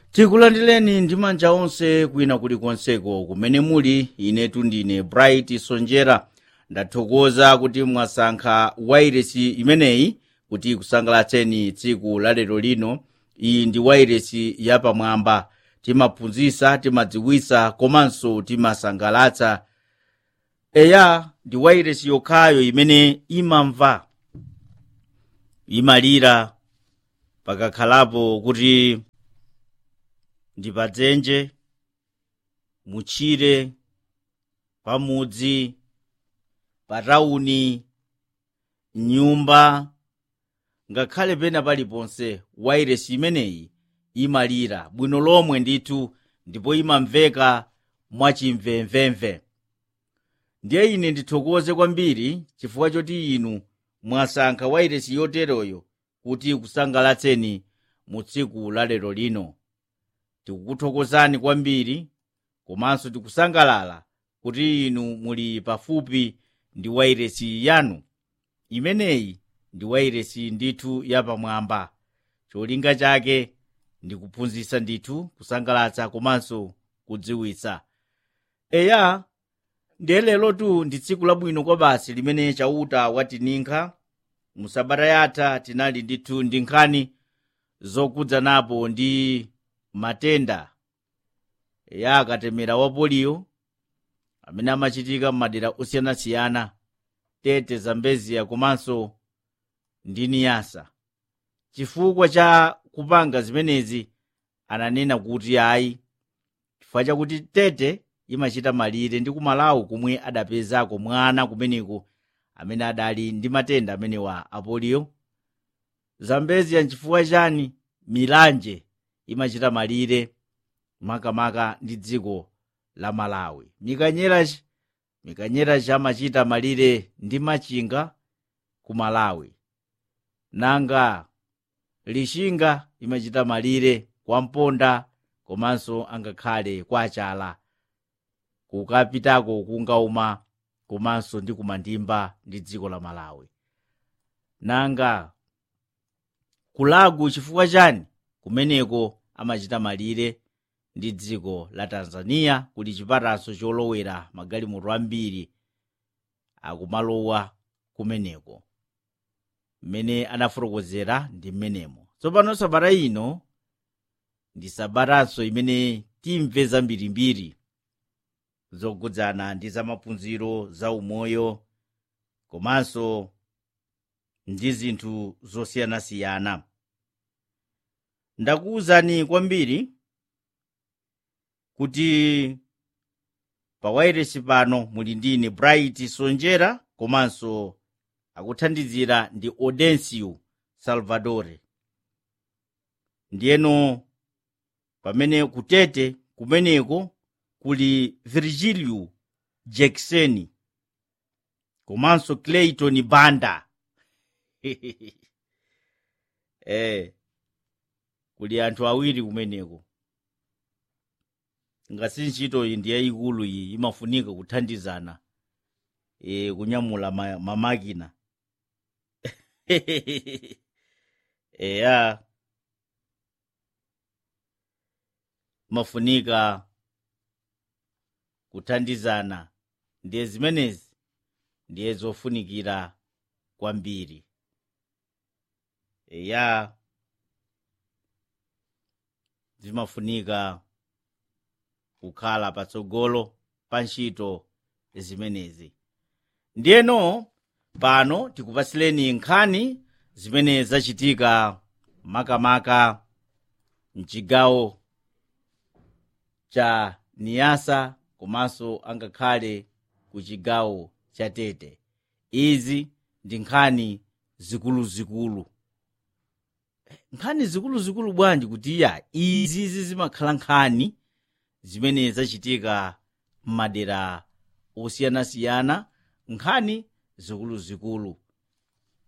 tikulandireni ndi manja onse kwina kulikonseko kumene muli inetu ndine bright sonjera ndathokoza kuti mwasankha wairesi imeneyi kuti ikusangalatseni tsiku la lero lino iyi ndi wairesi yapamwamba timaphunzitsa timadziwitsa komanso timasangalatsa eya ndi wairesi yokhayo imene imamva imalira pakakhalapo kuti ndi padzenje mutchire pamudzi patawuni nyumba ngakhale pena paliponse wairesi imeneyi imalira bwino lomwe ndithu ndipo imamveka mwachimvemvemve ndiye ine ndithokoze kwambiri chifukwa choti inu mwasankha wairesi yoteroyo kuti ikusangalatseni mu tsiku la lero lino tikukuthokozani kwambiri komanso tikusangalala kuti inu muli pafupi ndi wairesi yanu imeneyi ndi wairesi ndithu yapamwamba cholinga chake ndi kuphunzitsa ndithu kusangalatsa komanso kudziwitsa eya ndiye lerotu ndi tsiku labwino kwa basi limene chauta watinikha musabata yatha tinali ndithu ndi nkhani zokudzanapo ndi matenda ya akatemera wa poliyo amene amachitika m'madera osiyanasiyana tete zambeziya komanso ndi niyasa chifukwa cha kupanga zimenezi ananena kuti ayi chifukwa chakuti tete imachita malire ndi kumalawi kumwe adapezako mwana kumeneko amene adali ndi matenda amenewa apoliyo zambeziya nchifukwa chani milanje imachita malire makamaka ndi dziko la malawi mikanyerachi mikanyerachi amachita malire ndi machinga ku malawi nanga lixinga imachita malire kwa mponda komanso angakhale kwa achala kukapitako kungauma komanso ndi kumandimba ndi dziko la malawi nanga kulagu chifukwa chani kumeneko amachita malire ndi dziko la tanzania kuli chipatanso cholowera magalimoto ambiri akumalowa kumeneko mmene anafotokozera ndi mmenemo tsopano sabata ino ndi sabatanso imene timve zambirimbiri zokudzana ndi zamaphunziro za umoyo komanso ndi zinthu zosiyanasiyana ndakuwuzani kwambiri kuti pa wairesi pano muli ndine bright sonjera komanso akuthandizira ndi audencio salvadore ndiyeno pamene kutete kumeneko kuli virgilio jackson komanso clayton banda eh kuli anthu awiri kumeneko ngati ntchito iyi ndi yayikulu iyi imafunika kuthandizana e, kunyamula ma, mamakina eya mafunika kuthandizana ndiye zimenezi ndiye zofunikira kwambiri eya zimafunika kukhala patsogolo pa ntchito zimenezi ndiyeno pano tikupatsileni nkhani zimene zachitika makamaka mchigawo cha niyasa komanso angakhale ku chigawo cha tete izi ndi nkhani zikuluzikulu nkhani zikuluzikulu bwanji kuti iya izi zimakhala nkhani zimene zachitika m'madera osiyanasiyana nkhani zikuluzikulu